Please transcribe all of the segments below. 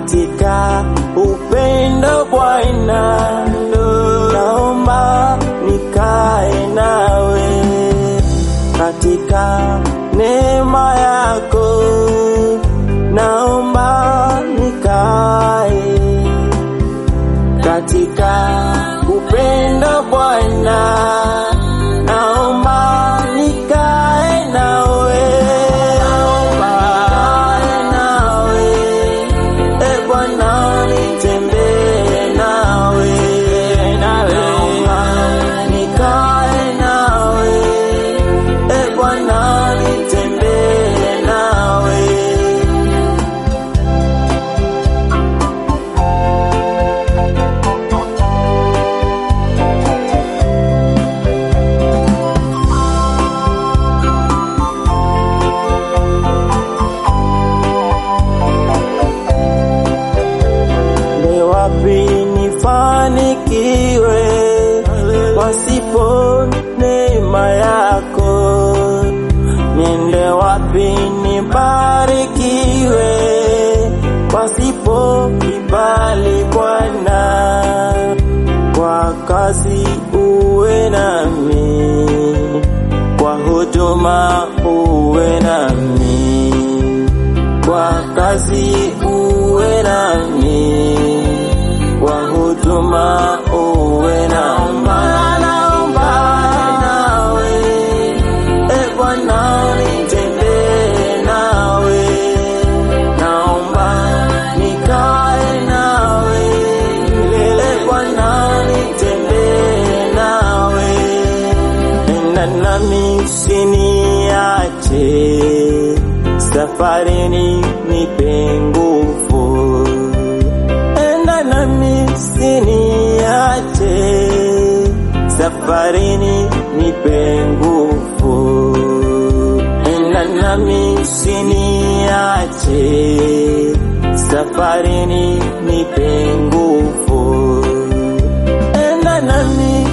katika upendo Bwana, naomba nikae nawe katika neema yako, naomba nikae katika upendo Bwana, naomba nikae nawe, naomba nikae nawe, e Bwana nitembee nawe, naomba nikae nawe, e Bwana nitembee nawe. Ni wapi nifanikiwe pasipo neema yako? Niende wapi nibarikiwe pasipo kibali Bwana? Kwa kazi uwe nami, kwa huduma uwe nami kwa kazi uwe nami, kwa huduma uwe nami. Naomba nawe, e Bwana nitembee nawe, naomba nikae nawe, e Bwana nitembee nawe, enda nami usiniache safarini nipe nguvu, enda nami usiniache, safarini nipe nguvu, enda nami usiniache, safarini nipe nguvu, enda nami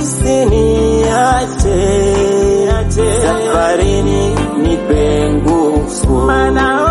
usiniache, safarini nipe nguvu, maana